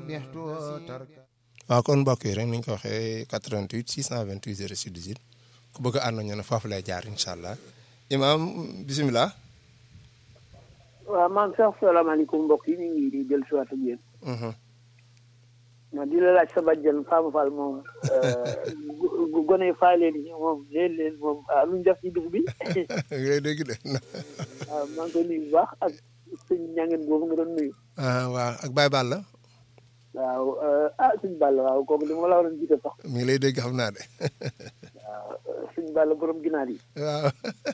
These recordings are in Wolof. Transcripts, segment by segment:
waaw kon mbokk yi rek ni ñu ko waxee 88 628 06 18 ku bëgg a ànd ñu ne foofu lay jaar incha allah imaam bisimilah. waaw maa ngi sax salaamaaleykum mbokk yi ñu ngi di jël si waat ak yéen. ma di la laaj sa bàjjen Fama Fall moom gone yi faale ni moom leen leen moom ah lu ñu def ci dugub bi. ngay dégg de. waaw maa ngi koy nuyu bu baax ak sëñ ñangeen boobu nga doon nuyu. waaw ak Baye Balla. waaw ah sëñ Balla waaw kooku li ma la waroon jiite sax. mi ngi lay dégg xam naa de. waaw sëñ Balla borom ginaar yi. waaw.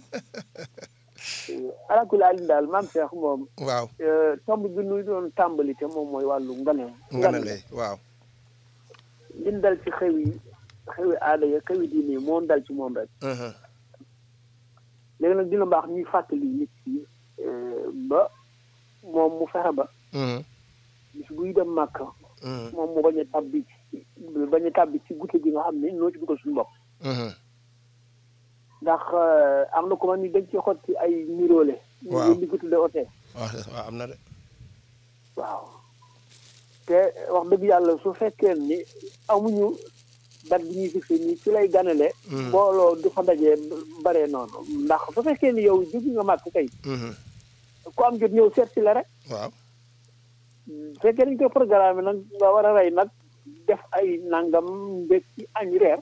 alakul alin daal maam Cheikh moom. waaw. tomb bi nu doon tàmbali te moom mooy wàllu ngane. nganale waaw. liñ dal ci xew yi xewi aada ya xewi diine yi moo dal ci moom rek. léegi nag dina baax ñuy fàttali nit ki ba moom mu fexe ba. bis buy dem màkk. moom mu bañ a tàbbi ci bañ a tàbbi ci guddi gi nga xam ne noo ci dugal suñu bopp. ndax am na ko man ni dañ ci xotti ay niroole. waaw ñu di ko tuddee ote. waaw am na de. waaw te wax dëgg yàlla su fekkee ni amuñu date bi ñuy fixé nii ci lay ganale. mbooloo du fa dajee bare noonu ndax su fekkee ni yow jóg nga màkk kay. ku am jot ñëw seet si la rek. waaw. su fekkee dañ koy programme nag nga war a rey nag def ay nangam mbég ci añ reer.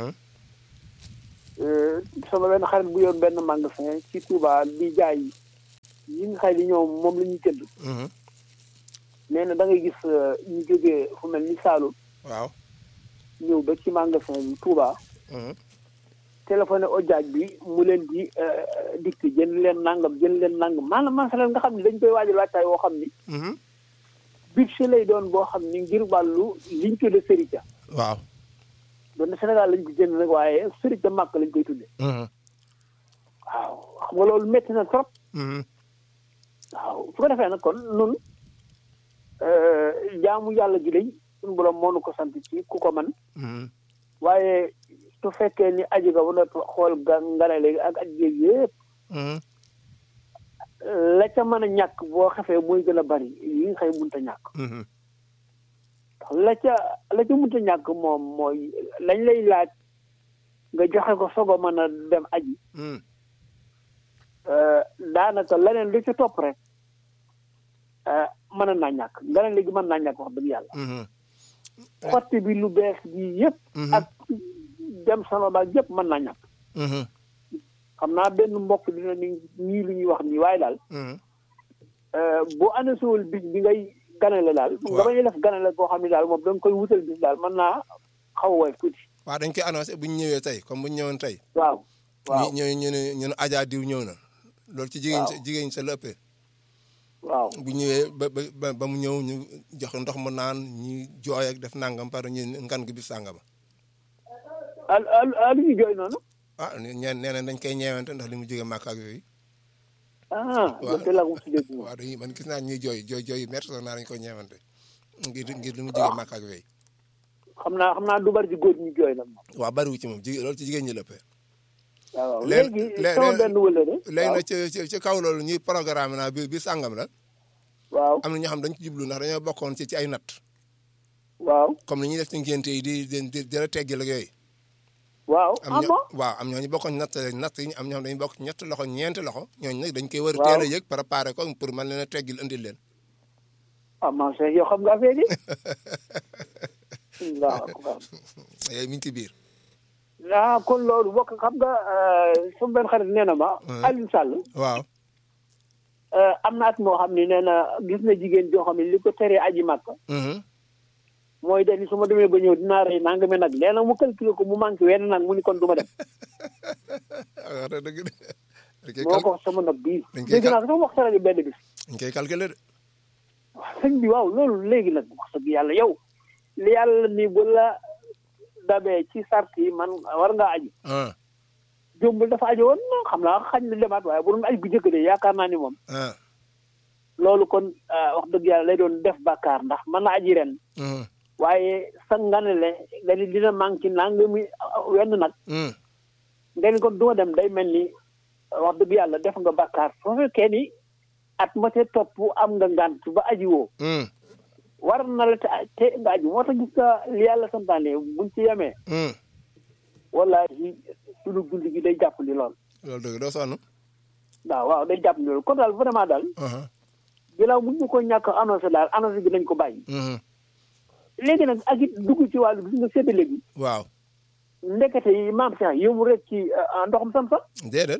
sama benn xarit bu yoon benn magasin ci Touba di jaay yi nga xay di ñoom moom la ñuy jënd. nee na da ngay gis ñu jógee fu mel ni Saalum. waaw. ñëw ba ci magasin bi Touba. téléphoné ojaaj bi mu leen di dikk jënd leen nangam jënd leen nangam maanaam masalan nga xam ne dañ koy waajal waajtaay woo xam ni. budget lay doon boo xam ni ngir wàllu liñ tudde sërita. waaw. doon na Sénégal lañ ko jënd nag waaye sërita màkk lañ koy tudde waaw xam nga loolu métti na trop. waaw su ko defee nag kon nun jaamu yàlla gi lañ suñu borom moo nu ko sant ci ku ko man waaye su fekkee ni aji nga ba noppi xool ga ngane léegi ak aj géeg yëpp la ca mën a ñàkk boo xefee mooy gën a bari yi nga xëy munta ñàkk la ca la ca munta ñàkk moom mooy lañ lay laaj nga joxe ko soog a mën a dem aji daanaka leneen lu ci topp rek mën naa ñàkk ngane léegi mën naa ñàkk wax dëgg yàlla xotti bi lu bees bi yëpp ak dem sama baag yëpp mën naa ñàkk xam naa benn mbokk dina ni ñii lu ñuy wax nii waaye daal boo anasuwul bis bi ngay ganale daal nga bañ a def ganale koo xam ne daal moom da nga koy wutal bis daal mën naa xaw a woy tuuti waaw dañ koy annoncé bu ñu ñëwee tey comme bu ñu ñëwoon tey waaw waaw ñu ñu ne ñu ne Adja diw ñëw na loolu ci jigéen jigéen sa la ëppee waaw bu ñëwee ba ba ba mu ñëw ñu jox ndox mu naan ñu jooy ak def nangam pare ñu ngan gi bis sàngama al al al ñu jooy noonu ah ñeen nee na dañ koy ñeewante ndax li mu jóge màkk ak yooyu ah loolu laa ko si dégg moom waaw dañuy man gis naa ñuy jooy jooy jooy yu métti sax naa dañ koy ñeewante ngir ngir li mu jóge màkk ak yooyu xam naa xam naa du bari ci góor ñu jooy nag moom waaw bariwu ci moom jigéen loolu ci jigéen ñi lëppee waaw léegi léegi sama benn wëllëre léegi nag ci ci ci kaw loolu ñuy programme naa bi bi sàngam la waaw am na ñoo xam dañ ci jublu ndax dañoo bokkoon ci ci ay natt waaw comme ni ñuy def ci ngénte yi di di di di la teggil ak yooyu waaw am ah ñoo bon waaw am ñooñu bokkoon natt natt yi am ñoo xam dañu bokk ñett loxo ñeenti loxo ñooñu nag dañ koy war a Waaw. teel a yëg préparé ko pour mën leen a teggil indil leen ah man Cheikh yow xam nga affaire yi waaw yooyu mi ngi ci biir ah kon loolu bokk xam nga sama benn xarit nee na ma Alioune Sall waaw am na at moo xam ne nee na gis na jigéen joo xam ne li ko teree aji màkk Mhm. mooy dañu su ma demee ba ñëw dinaa rey nangami nag léegi nag mu calculé ko mu manqué wenn nag mu ni kon du ma dem wax na dëgg de dañ koy moo cal ko wax sama nag bii dañ koy dégg cal- naa sax wax sa rajo benn bis dañ koy calculer de waaw sëñ bi waaw loolu léegi nag wax dëgg yàlla yow li yàlla ni bu la dabee ci sart yi man war ngaa aji ah jombul dafa aji woon xam naa xañ na demaat waaye bu doon aj bu njëkk de yaakaar naa ni moom ah loolu kon wax dëgg yàlla lay doon def bàkkaar ndax mën na aji ren Mhm. waaye sa nganale nga ni dina manqué nangami wenn nag Mhm. nga ni kon du ma dem day mel ni wax dëgg yàlla def nga bàkkaar soo fekkee ni at ma ca topp am nga ngant ba aji woo Mhm. war na la te te nga aji moo tax gis nga li yàlla santaane buñ ci yemee wallaahi sunu dund gi day jàpp ni lool loolu dëgg doo sonn waaw waaw day jàpp ni lool kon daal vraiment daal ginnaaw mun ñu ko ñàkk annoncé daal annoncé bi nañ ko bàyyi léegi nag ak it dugg ci wàllu gis nga séddale bi waaw ndekete yi maam Cheikh yëmu rek ci ndoxum sam-sam déedéet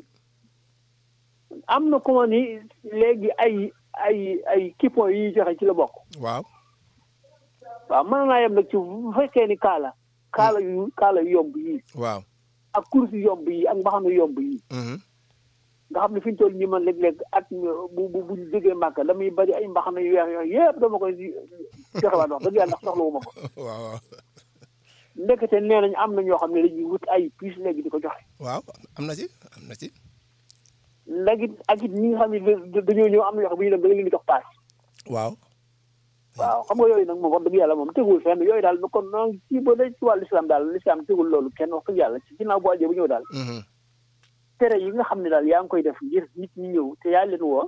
am na comment ni léegi ay ay ay coupons yi joxe ci la bokk waaw waaw mën naa yem nag ci bu fekkee ni kaala kaala yu kaala yu yomb yi waaw ak course yu yomb yi ak mbaxana yu yomb yi nga xam ne fi ñu toll nii man léeg-léeg at bu bu bu ñu jógee màkk damay bari ay mbaxana yu weex yooyu yëpp dama koy joxe waat wax dëgg yàlla ndax soxla wu ma ko waaw waaw ndekete nee nañ am na ñoo xam ne dañuy wut ay puces léegi di ko joxe waaw am na ci am na ci léegi ak it ñi nga xam ne dañoo ñëw am na yoo xam ne bu ñu dem da nga leen di jox paas waaw waaw xam nga yooyu nag moom wax dëgg yàlla moom tegul fenn yooyu daal kon noonu ci ba day ci wàllu islam daal l'islam tegul loolu kenn wax dëgg yàlla ci ginnaaw bu àjjee bu ñëw daal tere yi nga xam ne daal yaa ngi koy def ngir nit ñi ñëw te yaa leen woo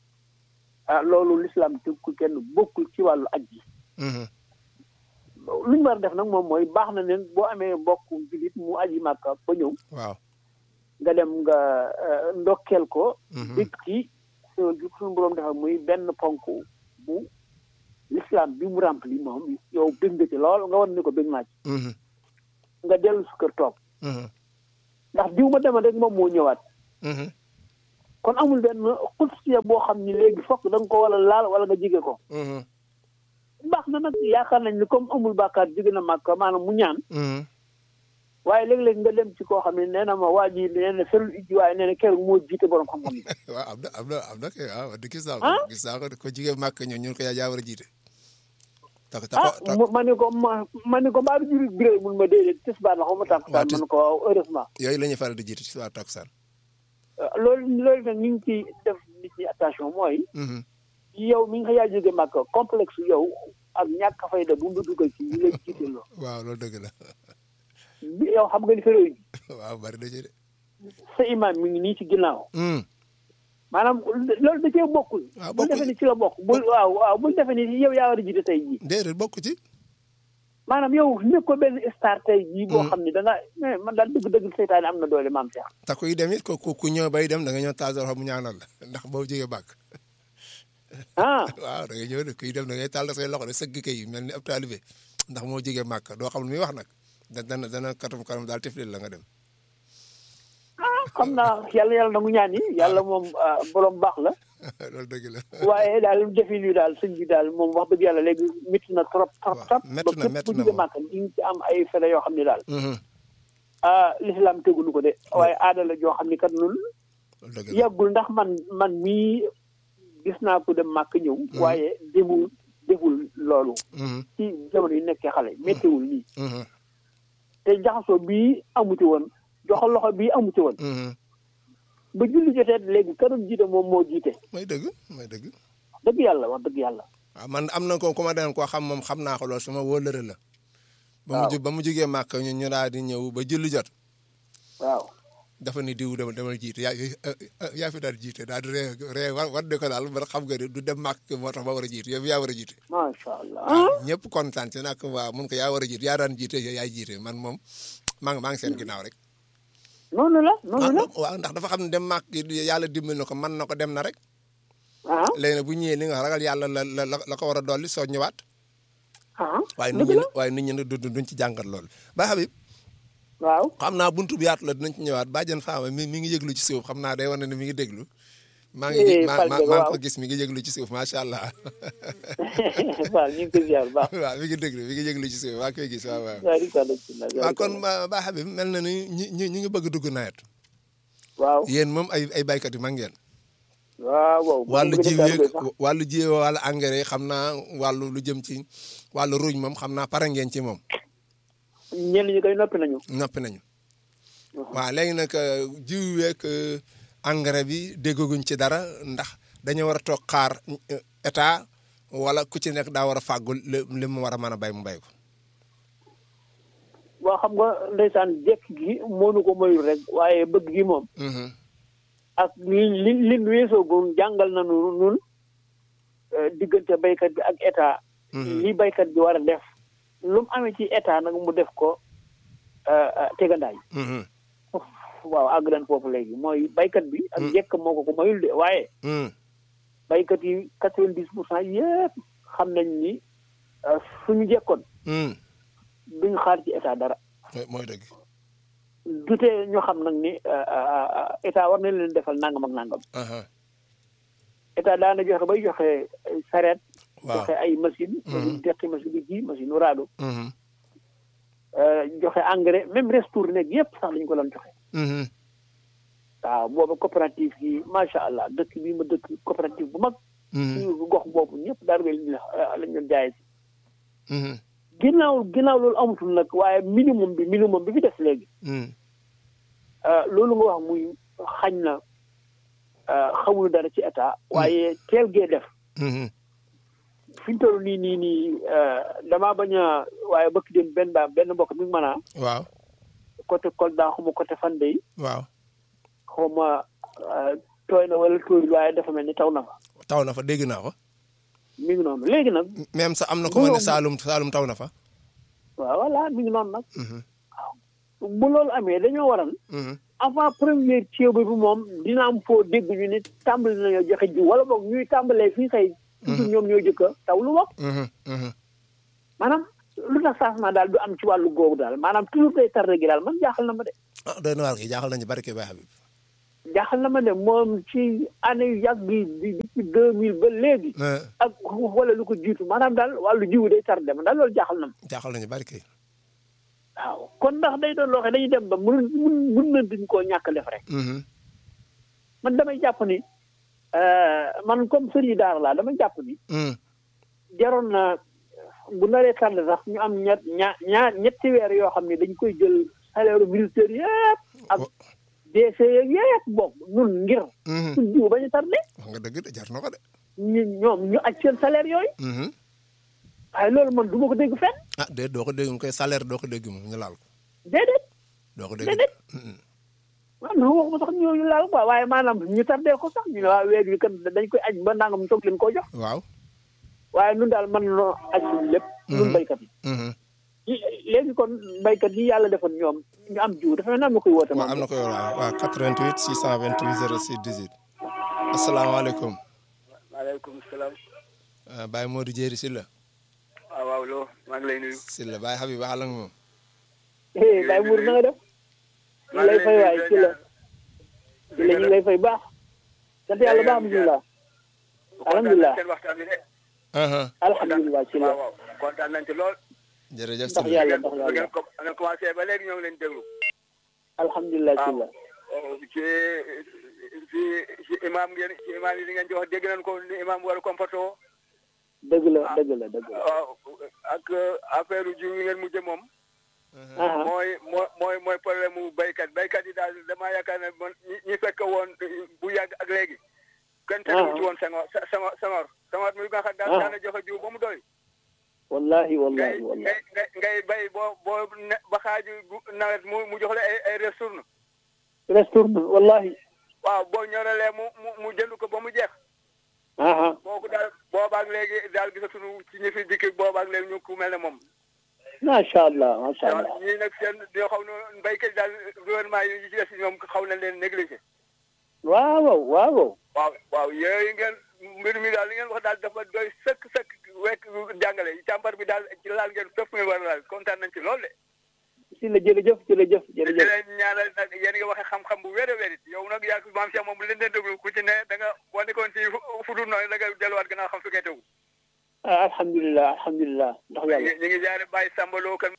ah loolu l'islam tegul kenn bokkul ci wàllu aj ji lu ñu war a def nag moom mooy baax na leen boo amee mbokk julit mu aji màkka ba ñëw waaw nga dem nga ndokkeel ko dégg ci suñu boroom defal muy benn ponk bu l'islam bi mu rempli moom yow bëgg nga ci lool nga wan ni ko bëgg naa ci nga dellu su kër toog ndax diw ma dema rek moom moo ñëwaat kon amul benn xutsiya boo xam ni léegi fokk da nga ko wala laal wala nga jige ko baax na nag yaakaar nañ ni comme amul bàkkaar jige na màkk maanaam mu ñaan waaye léeg-léeg nga dem ci koo xam ne nee na ma waa ji nee na ferul ijji waaye nee na keroog moo jiite borom xam-xam yi waaw am na am na am na kay waaw di gis naa ko gis naa ko ko jigéen màkk ñun ñun ko yaa yaa war a jiite ah ma ne ko ma ma ne ko mbaa du juri biré mun ma déedéet tisbaar la xaw ma tàkkusaan ma ne ko waaw heureusement yooyu la ñuy faral di jiite ci waa tàkkusaan loolu loolu nag ñu ngi ci def nit ñi attention mooy yow mi nga yaa jóge màkk complexe yow ak ñàkk fayda bu mu dugal ci ñu lay jiite loo waaw loolu dëgg la bi yow xam nga ni fa réew waaw bari na ci de sa imam mi ngi nii ci ginnaaw maanaam loolu da cee bokkul waaw bul defe ni ci la bokk bul waaw waaw bul defe ni yow yaa war a jiite tey jii déedéet bokk ci maanaam yow nekk ko benn star tey jii boo xam ne da nga mais man daal dëgg-dëgg seytaane am na doole maam Cheikh te kuy dem it ku ku ñëw bay dem da nga ñëw taal mu ñaanal la ndax boo jógee bàkk ah waaw da ngay ñëw de kuy dem da ngay taal say loxo de sëgg kay mel ni ab taalibe ndax moo jógee màkk doo xam lu muy wax nag da dana dana katum kanam daal tiflil la nga dem ah xam naa yàlla yàlla na mu ñaan yi yàlla moom borom baax la loolu dëgg la waaye daal defin wi daal sëñ bi daal moom wax dëgg yàlla léegi métti na trop trop trop métti na métti na ba màkk di nga ci am ay fere yoo xam ne daal ah l'islam tegulu ko de waaye aada la joo xam ne kat nun dëgg la yàggul ndax man man mii gis naa ko dem màkk ñëw waaye demul deful loolu ci jamono yi nekkee xale méttiwul nii te jaxasoo bii amu ci woon joxal loxo bii amu ci woon ba julli jotee léegi këram jiite moom moo jiite mooy dëgg mooy dëgg dëgg yàlla wax dëgg yàlla waaw man am na ko ku ma den koo xam moom xam naa ko lool sama wóolëre la ba mu ba mu jógee màkk ñu ñu daal di ñëw ba julli jot waaw dafa ni diw demal demal jiite yaa yaa fi daal jiite daal di ree ree war war de ko daal ba xam nga ne du dem màkk moo tax ba war a jiite yow yaa war a jiite macha allah ñëpp kontaan ci nag waaw mun ko yaa war a jiite yaa daan jiite yaay jiite man moom maa ngi maa ngi seen ginnaaw rek noonu la noonu la waaw ndax dafa xam ne dem màkk yàlla dimbal na ko mën na ko dem na rek ah léegi nag bu ñëwee li nga ragal yàlla la la la ko war a dolli soo ñëwaat ah waaye nit ñi waaye nit ñi du duñ ci jàngat loolu ba Habib waaw xam naa buntu bi yaatu la dinañ ci ñëwaat bàjjen faama mi mi ngi yëglu ci suuf xam naa day wane ne mi ngi déglu maa ngi maa maa ko gis mi ngi yëglu ci suuf macha allah waaw ñu ngi koy ziar baax waaw mi ngi déglu mi ngi yëglu ci suuf maa koy gis waaw waaw waaw di ko def waaw kon ba Habib mel na ni ñi ñi ñi ngi bëgg dugg nawet waaw yéen moom ay ay baykat yu mag ngeen waaw waaw wàllu jiw yeeg wàllu jiw wàllu engrais xam naa wàllu lu jëm ci wàllu ruuj moom xam naa pare ngeen ci moom ñenn ñi koy noppi nañu noppi nañu waaw léegi nag jiw yeeg engrais bi déggaguñ ci dara ndax dañoo war a toog xaar état wala ku ci nekk daa war a fàggul li mu war a mën a bay mu bay ko waaw xam nga ndeysaan jekk gi moonu ko moyul rek waaye bëgg gi moom ak li li li weesoo gun jàngal na nu nun diggante baykat bi ak état li baykat bi war a def lu mu amee ci état nag mu def ko tegandaay waaw àgg nañ foofu léegi mooy baykat bi ak njëkk moo ko ko mayul de waaye baykat yi quatre vingt dix pour cent yëpp xam nañ ni suñu jekkoon duñu xaar ci état dara mooy dëgg dutee ñu xam nag ni état war na leen defal nangam ak nangam état daana joxe bay joxe sareet joxe ay machine machine teqi machine ji machine raado joxe engrais même restour nekk yëpp sax dañu ko doon joxe waaw booba coopérative yi macha allah dëkk bi ma dëkk coopérative bu mag suñu gox boobu ñëpp daal lañ doon jaayee si ginnaaw ginnaaw loolu amatul nag waaye minimum bi minimum bi fi def léegi loolu nga wax muy xañ na xamul dara ci état waaye teel gee def fi ñu toll nii nii nii damaa bañ a waaye bëkk dem benn ba benn mbokk mi ngi mën a waaw côté Kolda xuma côté Fande yi waaw xaw ma tooy na wala tooyul waaye dafa mel ni taw na fa taw na fa dégg naa ko mi ngi noonu léegi nag même sax am na ko ma ne Saalum Saalum taw na fa waaw voilà mi ngi noonu nag waaw bu loolu amee dañoo waral avant première ceeb bi moom dina am foo dégg ñu ne tàmbali nañoo joxe jiw wala boog ñuy tàmbalee fii xëy toujours ñoom ñoo jëkka taw lu wax maanaam lu tax changement daal du am ci wàllu googu daal maanaam toujours day tardé gi daal man jaaxal na ma de ah doy na waar gi jaaxal nañu barke Baye Habib jaaxal na ma de moom ci année yu yàgg yi di depuis deux mille ba léegi ak wala lu ko jiitu maanaam daal wàllu jiwu day tardé man daal loolu jaaxal na ma jaaxal nañu barke waaw kon ndax day doon loo xam dañuy dem ba mun mun mun na duñ koo ñàkk def rek man damay jàpp ni man comme sëriñ daara laa damay jàpp ni jaroon na bu naree tardé sax ñu am ñett ñaa ñaar ñetti weer yoo xam ne dañ koy jël salaire militaire yëpp ak DC yeeg yëpp bokk nun ngir suñ jiw bañ a tardé wax nga dëgg de jar na ko de ñu ñoom ñu aj seen salaire yooyu waaye loolu man du ma ko dégg fenn ah déedéet doo ko dégg mu koy salaire doo ko dégg moom ñu laal ko déedéet doo ko dégg déedéet waaw non waxuma sax ñooñu laal quoi waaye maanaam ñu tardé ko sax ñu ne waa weer wi kan dañ koy aj ba nangam toog leen koo jox waaw waaye nun daal man noo aj suñ lépp nun béykat yi léegi kon béykat yi yàlla defoon ñoom ñu am jiw dafa mel ne am na koy woote waaw am na koy waaw waaw 88 628 06 18 asalaamaaleykum maaleykum salaam Baye Modou Dieri Sylla waaw waaw loo maa ngi lay nuyu Sylla Baye Habib àll ak moom Baye Mour na nga def ñu lay fay waay ci la ci la ñu lay fay baax sant yàlla baax alhamdulilah alhamdulilah seen waxtaan bi de alhamdulilah ci la waaw waaw kontaan nañ ci lool jërëjëf ndax Sylla yàlla ndax ngeen yàlla ko ngeen commencé ba léegi ñoo ngi leen déglu alhamdulilah ci la ci ci ci imam ngeen ci imam yi li ngeen jox dégg nañ ko ni imam war a comporté woo dëgg la dëgg la dëgg la waaw ak affaire jiw yi ngeen mujjee moom aha mooy mooy mooy mooy problème mu béykat béykat yi daal damaa yaakaar ne man ñi ñi fekk woon bu yàgg ak léegi kenn terewu ci woon Senghor Senghor Senghor Senghor mi nga xam daal Ah. daana joxe jiw ba mu doy wallahi ngay wallahi wallahi ngay ngay ngay bay boo boo ne ba xaaju gu- nawet mu mu jox la ay ay retourne retourne wallahi waaw boo ñoralee mu mu mu jënd ko ba mu jeex aha kooku daal boobaak léegi daal gisatuñu ci ñi fi dikki boobaak léegi ñu ku mel ne moom macha allah macha waaw allah ñii nag seen yoo xaw na béykat yi daal gouvernement yi ci des ñoom xaw na leen négligé waaw waaw waaw waaw yooyu ngeen mbir mi daal li ngeen wax daal dafa doy sëkk sëkk wekk jàngale càmbar bi daal ci laal ngeen fépp ngeen war a laal kontaan nañ ci lool de si la jërëjëf jërëjëf di jërëjëf leen ñaanal nag yéen nga waxe xam-xam bu wér a wér it yow nag yaa maam Cheikh moom bu leen dee déglu ku ci ne da nga boo nekkoon ci fu dul noonu da nga delluwaat gannaaw xam fi ngay tegu ah alhamdulilah alhamdulilah ndax yàlla ñu ngi jaare bàyyi sàmbaloo kan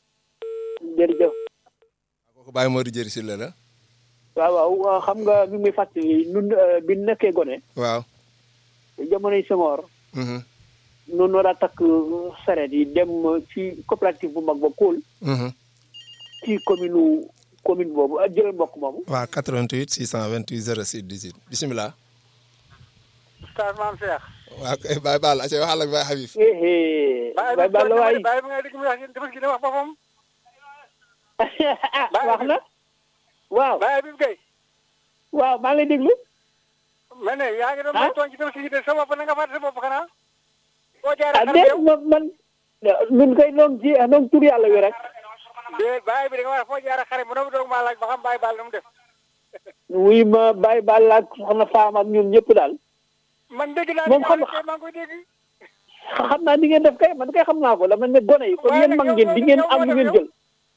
jërëjëf kooku Baye Modou Dieri Sylla la waaw waaw xam nga mi ngi may fàttali nun euh, bi ñu nekkee gone waaw jamonoy Senghor mhm noonu war a takk sareet yi dem ci coopérative bu mag ba Koul mhm ci commune commune boobu ak jëlal mbokk moomu waaw 88 628 06 18 bisimilah Oustaz Maam Cheikh waaw kay Baye Ball aca waxal ak Baye Habib éé bay bal la waay bàyyi bi nga dégg mu wax dafa gi ne wax boppam ah wax na waaw bàyyi bi kay waaw maa ngi lay déglu mais ne yaa ngi doon Ah? may tooñ ci tabaski gi de sa bopp na nga fàtte sa bopp xanaa foo jaaree ah xar déet yow man man ñun kay noon ci noon tur yàlla wi rek déet bàyyi bi da nga wax foo jaaree xar mu ne ma doog maa laaj ba xam bàyyi baal na mu def wuy ma bàyyi baal ak soxna faam ak ñun ñëpp daal man dégg naa Moom ni xam- kay maa ngi koy dégg xam naa di ngeen def kay man kay xam naa ko dama ne gone yi kon Waaye yéen nag mag yow ngeen noo di def- ngeen yow am noo lu def ngeen yow? jël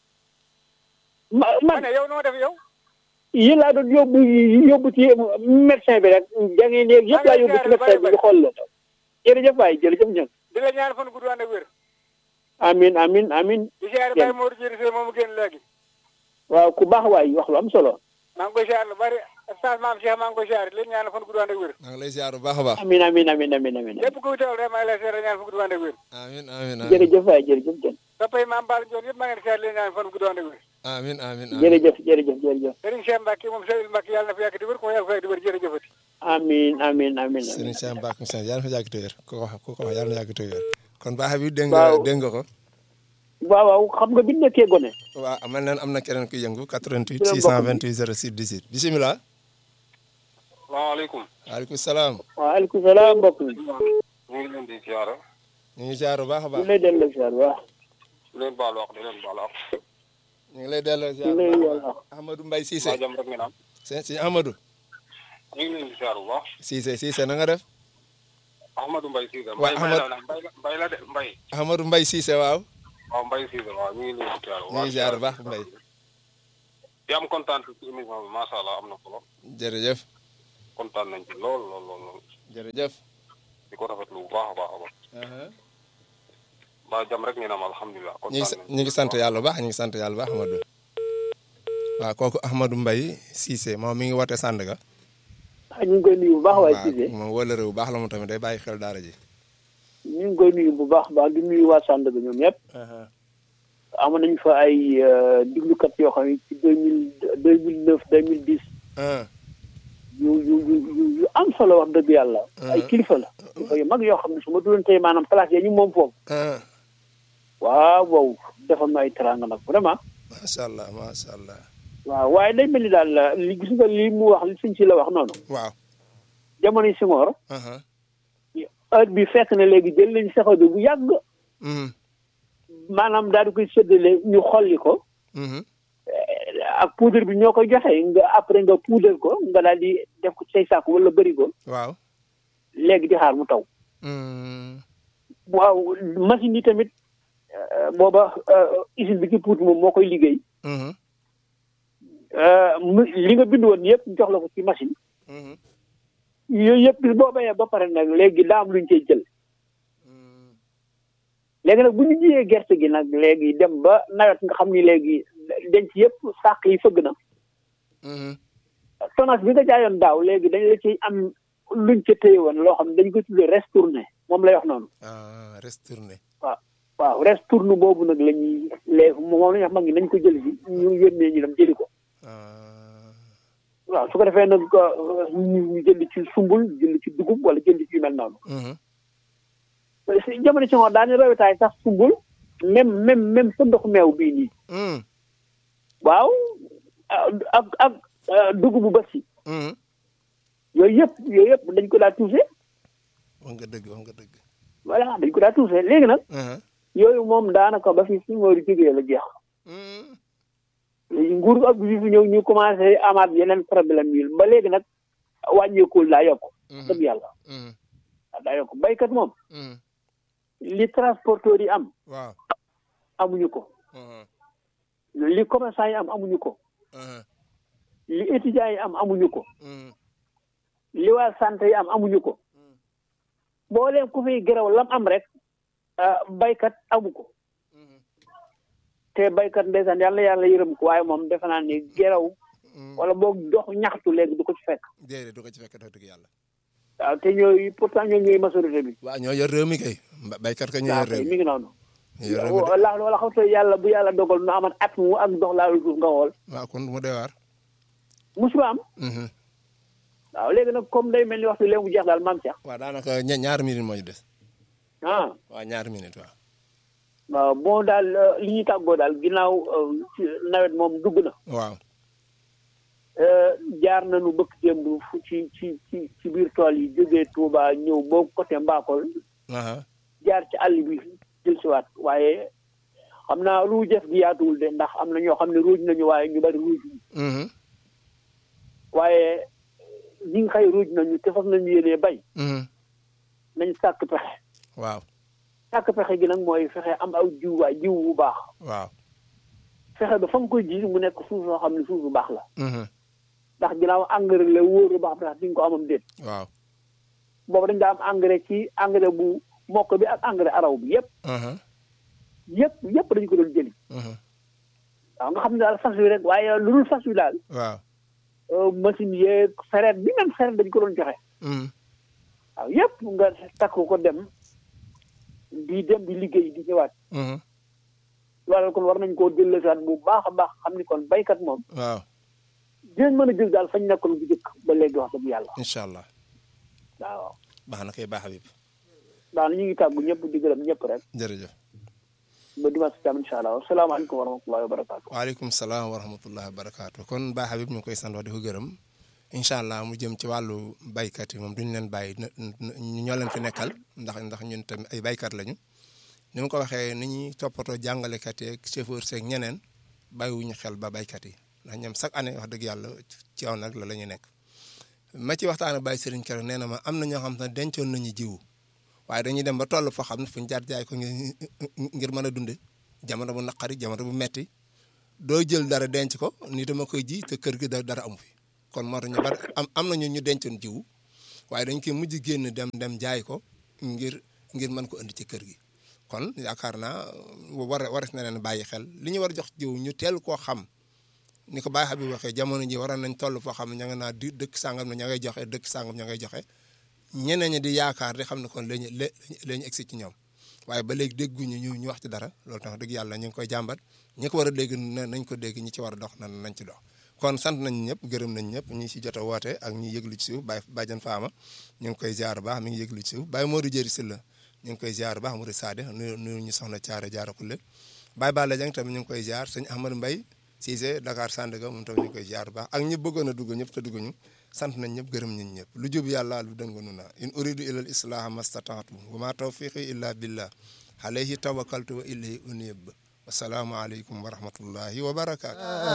ma ma man ne yow noo def yow yéen laa doon yóbbu yóbbu ci médecin bi rek jangeen yeeg yëpp laa yóbbu ci médecin bi ñu xool la jërëjëf waay jërëjëf ñun di la ñaan fan gudd ànd ak wér amin amin amin di siyaare Jërëjëf. Baye Mor Dieng Seye moomu génn léegi waaw ku baax waay wax lu am solo maa ngi koy siyaare lu bari stage maam Cheikh maa ngi koy siyaare di leen ñaan fan gudd ànd ak wér maa ngi lay ziar bu baax a baax. amin amin amin amin amin lépp kuy teewal rek maa ngi lay siyaare ñaan fan gudd ànd ak wér amiin amiin amiin jërëjëf waay jërëjëf jën soppay maam Baal Ndiol yëpp maa ngi leen di siyaare di leen ñaan fan gudd ànd ak wér amiin amiin amiin. jërëjëf jërëjëf jërëjëf Serigne Cheikh Mbacke moom Serigne Mbacke yàlla na fi yàgg di wér ko yàlla fa yàgg di wér jërëjëfati amin amin amin Serigne amin Cheikh Mbacke Moussa yàlla na fa yàgg te wér ku ko wax ku ko wax yàlla na yàgg te wér kon baax bi dégg nga Waaw. dégg nga ko. waaw waaw xam nga bi ñu nekkee gone waaw amal na am na keneen kuy yëngu 88 Dina bokk 628 06 18 bisimilah. salaamaaleykum waaleykum salaam. waaleykum salaam mbokk mi ñu ngi leen di siyaare ñu ngi ziar bu baax a ñu baax. lay delloo ziar waaw di leen baal wax di leen baal wax ñu ngi lay delloo ziar ñu bu lay baax a yàlla baax. Amadou Mbaye Cissé. waa jàmm rek ngeen am sëñ sëñ Amadou. ñu ngi leen di siyaare bu baax Cissé Cissé na nga def. Ahmadou Mbaye Cissé Waa Mbaye Mbaye Ahmad- la Mbaye la Mbaye la de Mbaye Amadou Mbaye Cissé waaw. waaw Mbaye Cissé waaw ñu ngi leen di siyaare bu ñu ngi ziar bu baax Mbaye. di am kontaan ci émission bi macha allah am na solo jërëjëf. kontaan nañ ci lool lool lool lool jërëjëf. di ko rafetlu bu baax a baax a baax mbaa jàmm rek ngeen am alhamdulilah ñu ngi kontaan sa- ñu ngi sant yàlla bu baax ñu ngi sant yàlla bu baax Amadou. waaw kooku Ahmadou Mbaye Cissé moom mi ngi woote Sandaga. ah ñu ngi koy nuyu bu baax waay Cissé moom wëllëre bu baax la mu tamit day bàyyi xel daara ji. ñu ngi koy nuyu bu baax baax di nuyu waa Sandaga ñoom ñëpp amoon nañu fa ay euh, diglukat yoo xam ne ci deux mille deux mille neuf deux mille dix ah yu yu yu yu yu am solo wax dëgg yàlla. ay kilifa la. kilifa yu mag yoo xam ne su ma doon tey maanaam place yi ñu moom foofu. ah waaw wow defal ma ay teranga nag vraiment. macha allah macha allah. waaw waaye day mel ni daal li gis nga li mu wax li suñ si la wax noonu. waaw. jamono Senghor aha heure bi fekk na léegi jël nañ saxado bu yàgg mhm maanaam daal di koy séddale ñu xolli ko mhm eh, ak poudre bi ñoo koy joxe nga après nga poudre ko nga daal di def ko ci say saako wala bëri ko waaw. léegi di xaar mu taw. mhm waaw machine yi tamit eh, booba eh, usine bi ci Pout moom moo koy liggéey mhm eh, mu- li nga bind woon yëpp jox la ko ci machine mhm yooyu yëpp bis boo bayee ba pare nag léegi daa am lu ñu cey jël mhm léegi nag bu ñu jiyee gerte gi nag léegi dem ba nawet nga xam ni léegi denc yëpp sàq yi fëgg na mhm tonnage bi nga jaayoon daaw léegi dañ la ciy am luñ ca téye woon loo xam ne dañ ko tuddee restourné moom lay wax noonu ah retourné. waaw waaw restourné boobu nag la ñuy léegi moom la ñuy wax mag ñi nañ ko jël si ñu yónnee ñu dem jëli ko ah waaw su ko defee nag euh, ñu ñu jënd ci sumbul jënd ci dugub wala jënd ci yu mel noonu mhm si jamono si ngoon daañu rawetaay sax sumbul même même même sa ndox meew bii nii mhm waaw ak ak euh, dugubu basi yi mhm yooyu yëpp yooyu yëpp dañ ko daa tuuse wax nga dëgg wax nga dëgg. voilà dañ ko daa tuuse léegi nag aha yooyu moom daanaka ba fi si ngoori jógee la jeex mhm léegi nguur ak bi fi ñëw ñu commencé amaat yeneen problème yi ba léegi nag wàññeekul daa yokk dëgg yàlla mhm daa yokk baykat moom mhm li transporteur yi am waaw. amuñu ko aha li commerçant yi am amuñu ko aha li étudiants yi am amuñu ko mhm li waa santé yi am amuñu ko boo leen ku fiy gërëw lam am rek ah, baykat amu ko mhm te baykat ndeysaan yàlla yàlla yërëm ko waaye moom defe naa ni gërëw mhm wala boog dox ñaxtu léegi du ko ci fekk déedéet du ko ci fekk dëgg yàlla. waaw te ñooy pourtant ñoom ñooy majorité bi waaw ñoo yor réew mi kay. Mba- baykat ka ñoo waaw yor réew kay mi. mi ngi noonu ñoo yor réew mi de. wala wala xam te yàlla bu yàlla dogal nu amat at mu ak dox laalu suuf nga xool waaw kon mu dee waar. musuba am mhm waaw léegi nag comme day mel ni waxtu léegi mu jeex daal maam Cheikh waaw daanaka ña- ñaari minutes moo ñu des. ah waaw ñaari minutes waaw. waaw bon daal euh, li ñuy tàggoo daal ginnaaw euh, ci nawet moom dugg na waaw. euh, jaar nañu bëkk démb fu ci ci ci ci biir tool yi jógee Touba ñëw boobu côté Mbakol aha jaar ci àll bi jël si waat waaye xam naa ruujef gi yaatuwul de ndax am na ñoo xam ne ruuj nañu waaye ñu bari ruuj Mhm. waaye ñi nga xëy ruuj nañu te fas nañu yéenee bay Mhm. nañ sàkk pexe waaw sàkk pexe gi nag mooy fexe am aw jiw waay jiw bu baax waaw fexe ba fa nga koy ji mu nekk suuf soo xam ne suuf bu baax la Mhm. ndax ginnaaw engrais la wóoru ba xam ndax di nga ko amam déet waaw boobu dañ daa am engrais ci engrais bu mokk bi ak engrais araw bi yëpp Mhm. yëpp yëpp dañu ko doon jëli Mhm. waaw nga xam ne daal fas wi rek waaye lu dul fas wi daal waaw euh, machine yeeg sareet bi même sareet dañu ko doon joxe Mhm. waaw yëpp nga takk ko dem di dem di liggéey di ñëwaat Mhm. loolu kon war nañ koo jëllësaat bu baax a baax xam ni kon baykat moom waaw dinañ mën a jël daal fañ nekkoon bu jëkk ba léegi wax dëgg yàlla incha allah waaw baax na kay baax Habib daal ñu ngi tàggu ñëpp di gërëm ñëpp rek jërëjëf ba dimanche tam incha allah asalaamaaleykum wa rahmatullahi wa barakaatu waaleykum salaam wa rahmatullahi wa barakaatu kon Ba Habib ñu ngi koy sant wax di ko gërëm incha allah mu jëm ci wàllu baykat yi moom duñu leen bàyyi na- na- ñoo leen fi nekkal ndax ndax ñun tamit ay baykat lañu ni ma ko waxee ni ñuy toppatoo jàngalekat yeeg chauffeur seeg ñeneen bàyyiwuñu xel ba baykat yi ndax ñoom chaque année wax dëgg yàlla ci yow nag la la ñu nekk. ma ci waxtaan ak Baye Serigne Kero nee na ma am na ñoo xam ne dencoon nañu jiwu waaye dañuy dem ba toll foo xam ne fu ñu jaar jaay ko ngir ngir mën a dunde jamono bu naqari jamono bu metti doo jël dara denc ko ni dama koy ji te kër gi da dara amu fi kon moo tax ñu bari am am nañu ñu dencoon jiwu waaye dañ koy mujj génn dem dem jaay ko ngir ngir mën ko indi ci kër gi kon yaakaar naa war wares na leen bàyyi xel li ñu war a jox jiw ñu teel koo xam ni ko Baye Habib waxee jamono ji waroon nañ toll foo xam ne ña nga naa di dëkk sàngam ne ña ngay joxe dëkk sàngam ña ngay joxe ñeneen ñi di yaakaar di xam ne kon lañu la lañu egsi ci ñoom waaye ba léegi dégguñu ñu ñu wax ci dara loolu tax dëgg yàlla ñu ngi koy jàmbat ñi ko war a dégg nañ ko dégg ñi ci war a dox nan nañ ci dox kon sant nañ ñëpp gërëm nañ ñëpp ñi si jot a woote ak ñi yëglu ci suuf Baye Badiane Fama ñu ngi koy ziar baax mi ngi yëglu ci suuf Baye Modou Jëri Silla ñu ngi koy ziar baax Modou Sade nuyu nuyu ñu soxna Thiara Diarra Kulle Baye Balla Dieng tamit ñu ngi koy ziar sëñ Ahmadou Mbaye Cissé Dakar Sandaga moom tamit ñu ngi koy ziar baax ak ñi bëggoon a dugg ñëpp te dugguñu sant nañ ñëpp gërëm nañ ñëpp lu jub yàlla lu dënganu na in uridu ila al islaha mastataatu wa ma tawfiqi illa billah alayhi tawakkaltu wa ilayhi unib wasalaamu aleykum wa rahmatullahi wa barakaatu